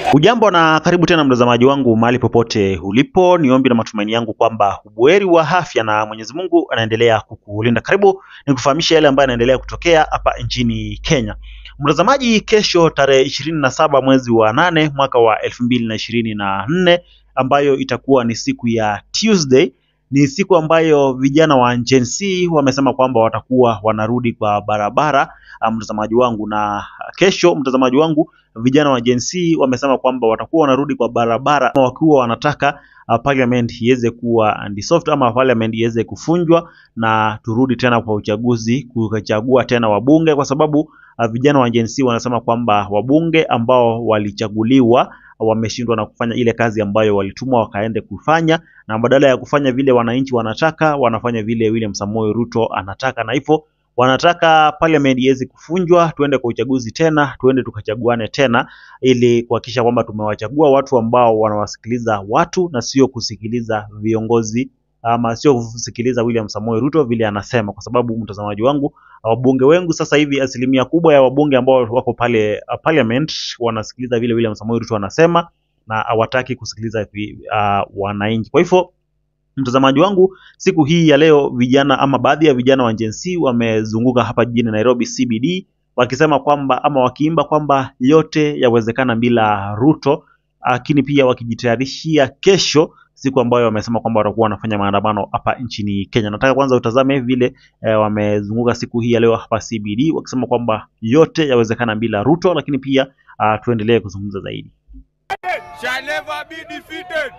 Ujambo na karibu tena mtazamaji wangu mahali popote ulipo, ni ombi na matumaini yangu kwamba ubuheri wa afya na Mwenyezi Mungu anaendelea kukulinda. Karibu nikufahamisha yale ambayo yanaendelea kutokea hapa nchini Kenya. Mtazamaji, kesho tarehe ishirini na saba mwezi wa nane mwaka wa elfu mbili na ishirini na nne ambayo itakuwa ni siku ya Tuesday ni siku ambayo vijana wa Gen Z wamesema kwamba watakuwa wanarudi kwa barabara, ah, mtazamaji wangu. Na kesho, mtazamaji wangu, vijana wa Gen Z wamesema kwamba watakuwa wanarudi kwa barabara wakiwa wanataka uh, parliament iweze kuwa dissolved ama parliament iweze kufunjwa na turudi tena kwa uchaguzi kuchagua tena wabunge, kwa sababu uh, vijana wa Gen Z wanasema kwamba wabunge ambao walichaguliwa wameshindwa na kufanya ile kazi ambayo walitumwa wakaende kufanya, na badala ya kufanya vile wananchi wanataka, wanafanya vile William Samoei Ruto anataka, na hivyo wanataka parliament iweze kufunjwa, tuende kwa uchaguzi tena, tuende tukachaguane tena, ili kuhakikisha kwamba tumewachagua watu ambao wanawasikiliza watu na sio kusikiliza viongozi ama sio kusikiliza William Samoei Ruto vile anasema, kwa sababu mtazamaji wangu, wabunge wengi sasa hivi, asilimia kubwa ya wabunge ambao wako pale uh, parliament wanasikiliza vile William Samoei Ruto anasema na hawataki kusikiliza vi- uh, wananchi. Kwa hivyo mtazamaji wangu, siku hii ya leo vijana ama baadhi ya vijana wa Gen Z wamezunguka hapa jijini Nairobi CBD wakisema kwamba ama wakiimba kwamba yote yawezekana bila Ruto, lakini pia wakijitayarishia kesho, siku ambayo wamesema kwamba watakuwa wanafanya maandamano hapa nchini Kenya. Nataka kwanza utazame vile eh, wamezunguka siku hii ya leo hapa CBD wakisema kwamba yote yawezekana bila Ruto, lakini pia uh, tuendelee kuzungumza zaidi. shall never be defeated.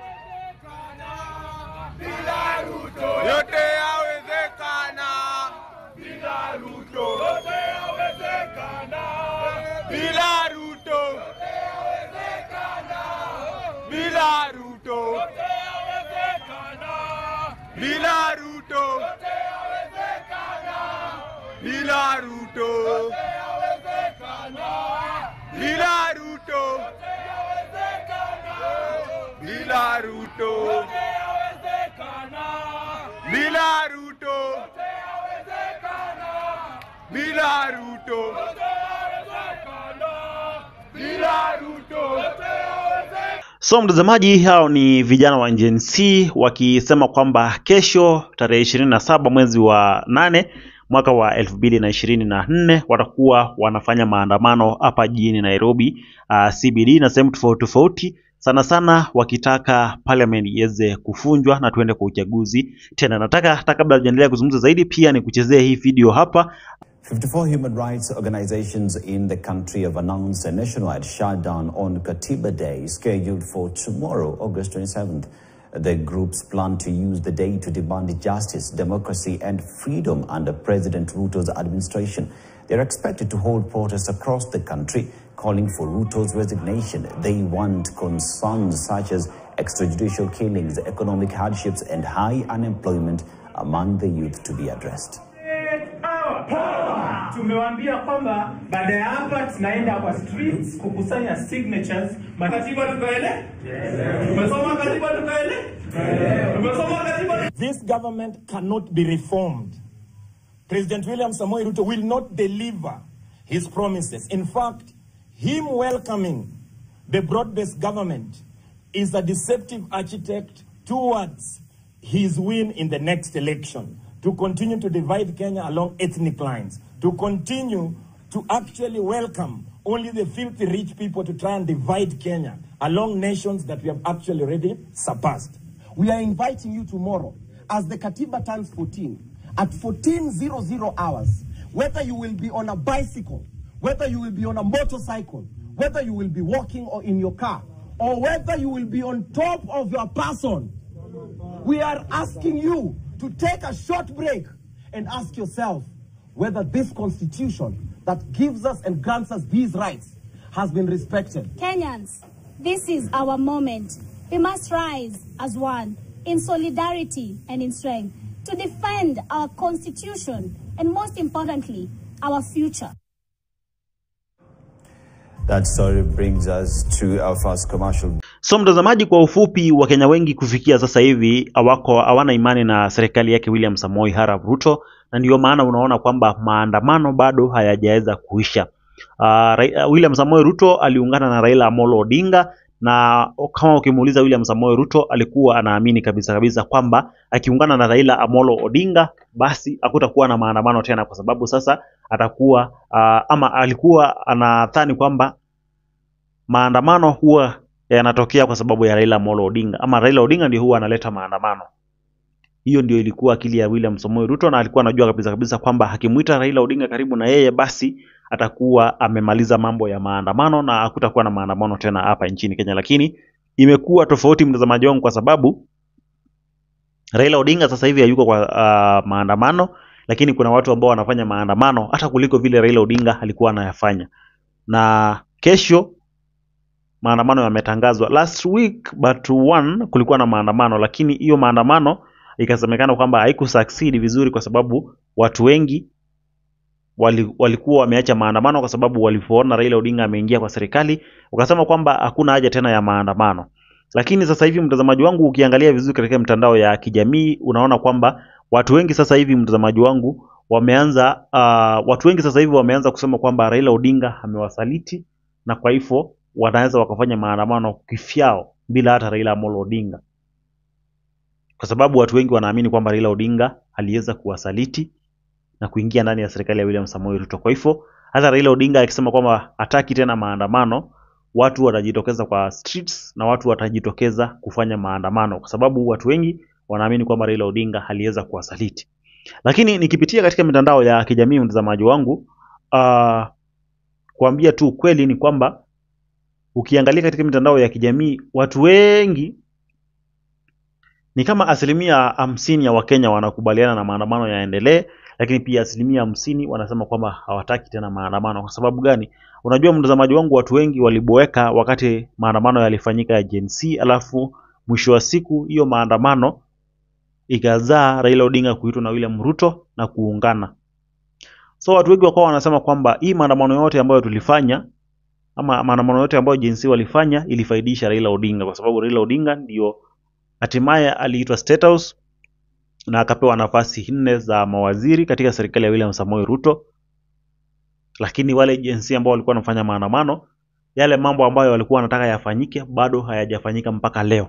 Yote yawezekana. Bila Ruto. Yote yawezekana. Bila Ruto. Yote yawezekana. Bila Ruto. Yote yawezekana. Bila Ruto. Yote yawezekana. Bila Ruto. Yote yawezekana. Bila Ruto. Bila Ruto. Bila Ruto. Bila Ruto. Bila Ruto. So mtazamaji, hao ni vijana wa Gen Z wakisema kwamba kesho tarehe ishirini na saba mwezi wa nane mwaka wa elfu mbili na ishirini na nne watakuwa wanafanya maandamano hapa jijini Nairobi, uh, CBD na sehemu tofauti tofauti, sana sana wakitaka parliament iweze kufunjwa na tuende kwa uchaguzi tena. Nataka hata kabla tujaendelea kuzungumza zaidi, pia ni kuchezea hii video hapa 54 human rights organizations in the country have announced a nationwide shutdown on Katiba Day, scheduled for tomorrow, August 27th. The groups plan to use the day to demand justice, democracy, and freedom under President Ruto's administration. They're expected to hold protests across the country, calling for Ruto's resignation. They want concerns such as extrajudicial killings, economic hardships, and high unemployment among the youth to be addressed. Tumewaambia kwamba baada ya hapa tunaenda kwa streets kukusanya signatures. Katiba tukaele? Tumesoma katiba tukaele? Tumesoma katiba This government cannot be reformed. President William Samoei Ruto will not deliver his promises. In fact, him welcoming the broad-based government is a deceptive architect towards his win in the next election, to continue to divide Kenya along ethnic lines, to continue to actually welcome only the filthy rich people to try and divide Kenya along nations that we have actually already surpassed. We are inviting you tomorrow as the Katiba turns 14 at 1400 hours. Whether you will be on a bicycle, whether you will be on a motorcycle, whether you will be walking or in your car, or whether you will be on top of your person, we are asking you to take a short break and ask yourself whether this constitution that gives us and grants us these rights has been respected. Kenyans, this is our moment. We must rise as one in solidarity and in strength to defend our constitution and, most importantly, our future. That story brings us to our first commercial So mtazamaji, kwa ufupi, Wakenya wengi kufikia sasa hivi hawako hawana imani na serikali yake William Samoei Arap Ruto, na ndio maana unaona kwamba maandamano bado hayajaweza kuisha. Uh, Rai- uh, William Samoei Ruto aliungana na Raila Amolo Odinga na kama ukimuuliza William Samoei Ruto alikuwa anaamini kabisa kabisa kwamba akiungana na Raila Amolo Odinga basi hakutakuwa na maandamano tena, kwa sababu sasa atakuwa uh, ama alikuwa anadhani kwamba maandamano huwa yanatokea kwa sababu ya Raila Amolo Odinga ama Raila Odinga ndio huwa analeta maandamano. Hiyo ndio ilikuwa akili ya William Samoei Ruto, na alikuwa anajua kabisa kabisa kwamba akimuita Raila Odinga karibu na yeye, basi atakuwa amemaliza mambo ya maandamano na hakutakuwa na maandamano tena hapa nchini Kenya. Lakini imekuwa tofauti, mtazamaji wangu, kwa sababu Raila Odinga sasa hivi hayuko kwa uh, maandamano, lakini kuna watu ambao wanafanya maandamano hata kuliko vile Raila Odinga alikuwa anayafanya. Na kesho maandamano yametangazwa. Last week but one kulikuwa na maandamano, lakini hiyo maandamano ikasemekana kwamba haikusucceed vizuri kwa sababu watu wengi wali, walikuwa wameacha maandamano kwa sababu walipoona Raila Odinga ameingia kwa serikali, wakasema kwamba hakuna haja tena ya maandamano. Lakini sasa hivi mtazamaji wangu, ukiangalia vizuri katika mitandao ya kijamii unaona kwamba watu wengi sasa hivi mtazamaji wangu wameanza uh, watu wengi sasa hivi wameanza kusema kwamba Raila Odinga amewasaliti na kwa hivyo wanaweza wakafanya maandamano kifyao bila hata Raila Amolo Odinga, kwa sababu watu wengi wanaamini kwamba Raila Odinga aliweza kuwasaliti na kuingia ndani ya serikali ya William Samoei Ruto. Kwa hivyo hata Raila Odinga akisema kwamba hataki tena maandamano, watu watajitokeza kwa streets na watu watajitokeza kufanya maandamano, kwa sababu watu wengi wanaamini kwamba Raila Odinga aliweza kuwasaliti. Lakini nikipitia katika mitandao ya kijamii, mtazamaji wangu, uh, kuambia tu ukweli ni kwamba ukiangalia katika mitandao ya kijamii watu wengi ni kama asilimia hamsini ya Wakenya wanakubaliana na maandamano yaendelee, lakini pia asilimia hamsini wanasema kwamba hawataki tena maandamano. Kwa sababu gani? Unajua mtazamaji wangu, watu wengi waliboeka wakati maandamano yalifanyika ya Gen Z, alafu mwisho wa siku hiyo maandamano ikazaa Raila Odinga kuitwa na William Ruto na kuungana. So watu wengi wakawa wanasema kwamba hii maandamano yote ambayo tulifanya ama maandamano yote ambayo Gen Z walifanya ilifaidisha Raila Odinga, kwa sababu Raila Odinga ndio hatimaye aliitwa State House na akapewa nafasi nne za mawaziri katika serikali ya William Samoei Ruto. Lakini wale Gen Z ambao walikuwa wanafanya maandamano, yale mambo ambayo walikuwa wanataka yafanyike bado hayajafanyika mpaka leo,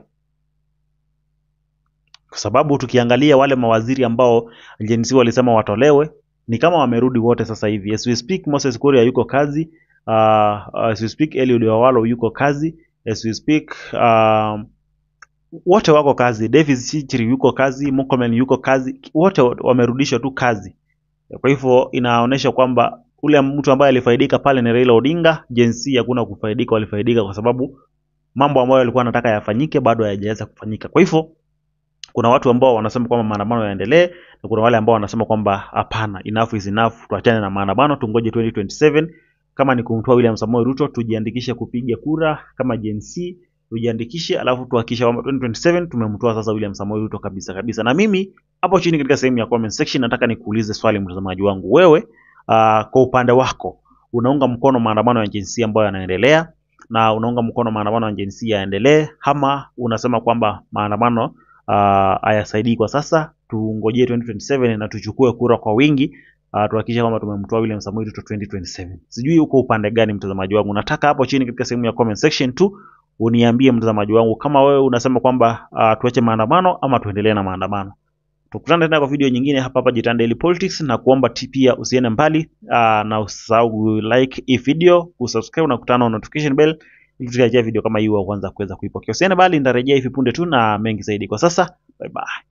kwa sababu tukiangalia wale mawaziri ambao Gen Z walisema watolewe ni kama wamerudi wote sasa hivi. As we speak, Moses Kuria yuko kazi. Uh, as we speak, Eliud Wawalo yuko kazi. As we speak, um, wote wako kazi. Davis Chichiri yuko kazi, Murkomen yuko kazi, wote wamerudishwa tu kazi. Kwa hivyo inaonyesha kwamba ule mtu ambaye alifaidika pale ni Raila Odinga. Gen Z hakuna kufaidika, walifaidika kwa sababu mambo ambayo walikuwa wanataka yafanyike bado hayajaweza kufanyika. Kwa hivyo kuna watu ambao wanasema kwamba maandamano yaendelee na kuna wale ambao wanasema kwamba hapana, enough is enough, tuachane na maandamano, tungoje 2027 kama ni kumtoa William Samoei Ruto, tujiandikishe kupiga kura kama Gen Z, tujiandikishe, alafu tuhakikishe kwamba 2027 tumemtoa sasa William Samoei Ruto kabisa kabisa. Na mimi hapo chini katika sehemu ya comment section nataka nikuulize swali, mtazamaji wangu, wewe uh, kwa upande wako unaunga mkono maandamano ya Gen Z ambayo yanaendelea na unaunga mkono maandamano ya Gen Z yaendelee, ama unasema kwamba maandamano uh, hayasaidii kwa sasa, tungojee 2027 na tuchukue kura kwa wingi uh, tuhakikishe kwamba tumemtoa William Samoei Ruto 2027. Sijui uko upande gani mtazamaji wangu, nataka hapo chini katika sehemu ya comment section tu uniambie mtazamaji wangu, kama wewe unasema kwamba uh, tuache maandamano ama tuendelee na maandamano. Tukutane tena kwa video nyingine hapa hapa Jitan Daily Politics, na kuomba ti- pia usiende mbali uh, na usisahau like hii video, kusubscribe na kutana na notification bell ili tukiachia video kama hii wa kwanza kuweza kuipokea. Usiende mbali, nitarejea hivi punde tu na mengi zaidi. Kwa sasa, bye bye.